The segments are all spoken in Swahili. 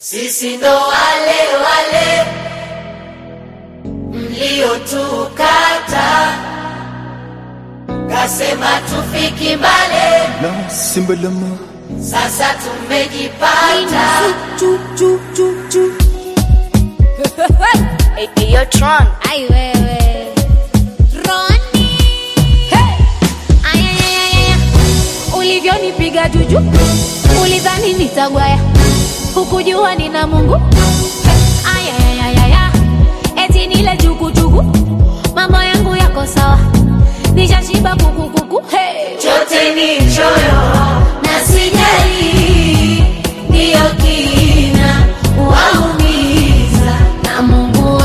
Sisi ndo wale wale mliotukata, kasema tufiki mbale, na simbalama sasa tumejipata. Eyo Tron. Ai wewe Roni hey! Ayayayaya ulivyonipiga juju ulidhani nitagwaya hukujua nina Mungu Ayayayaya eti nile jukujuku mambo yangu yako sawa nishashiba kukukuku hey! Chote ni choyo na sijali, ndiyo kina waumiza na Mungu wangu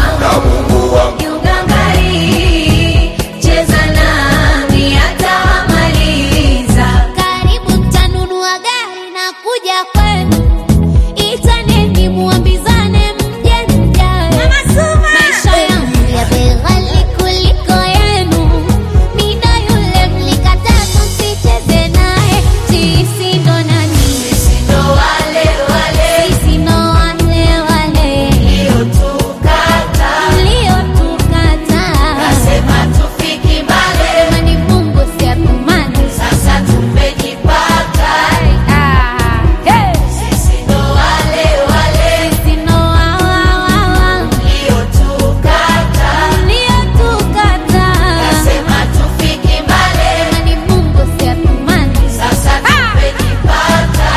kiugangari, cheza nami atamaliza. Karibu mtanunua gari na kuja kwenu, itaneni muambizane mje mjae. Maisha yangu ya bei ghali kuliko yenu, mida yule mlikataa tusicheze naye. Sisi ndo nani? Sisi ndo wale wale Sisi ndo wale wale mliotukata, mliotukataa. kasema tufiki mbali, Kama ni Mungu si atumani. sasa tumejipata. Ah, hey! Sisi ndo wale wale Sisi ndo wa- wa- wa- wa. mliotukata, Uliotukataa. kasema tufiki mbali, Kama ni Mungu si atumani. sasa tumejipata.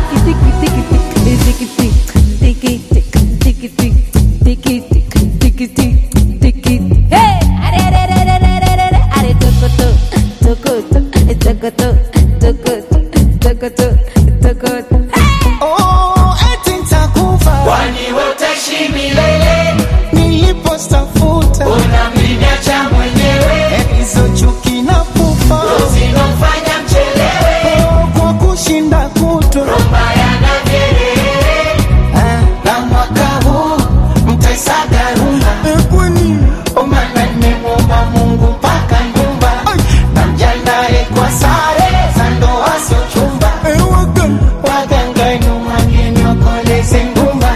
Hey! Are, are, are, are, are, are, are, are, tokoto, tokoto, tokoto, tokoto, tokoto, tokoto. oh, eti nitakufa Kwani wewe utaishi milele, nilipostafuta unamniacha mwenyewe, hizo chuki na pufa zinofanya mchelewe, oh, kwa kushinda kutwa mbaya na vyelele. Ah, na mwaka huu mtaisaga rumba kwani Omana nimemwomba Mungu mpaka nyumba, Ai. na mjandae kwa sare za ndoa sio chumba, waganga nyuma niokoleze ngumba.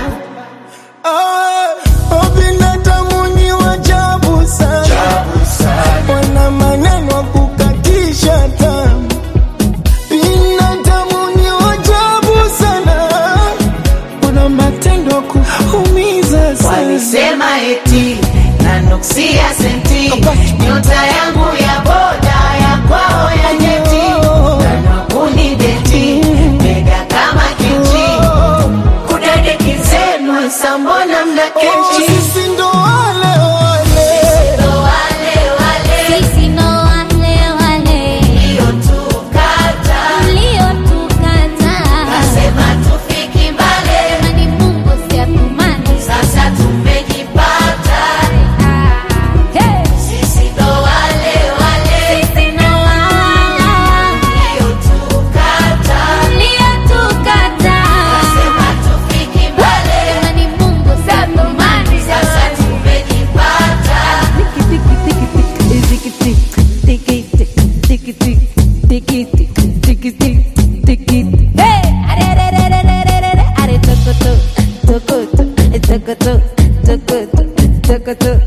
binadamu ni wajabu sana wana maneno ya kukatisha tamu binadamu ni wajabu sana wana matendo ya kuumiza sana Walisema eti nanuksia senti, nyota yangu ya boda ya kwao ya nyeti, nanwakunideti mega kama kiti, kudadeki zenu sambona mna Oh, kechi sisi ndo wale wale ndo wale wale Sisi ndo wale wale mliotukata, mliotukataa. kasema tufiki mbali, Kama ni Mungu si atumani. sasa tumejipata. Ah, hey! Sisi ndo wale wale Sisi ndo wa- wa- wa- mliotukata, mliotukataa. kasema tufiki mbali, Kama ni Mungu si atumani. sasa tumejipata. Hey! Are, are, are, are, are, are, are, are, tokoto, tokoto, tokoto, tokoto, tokoto.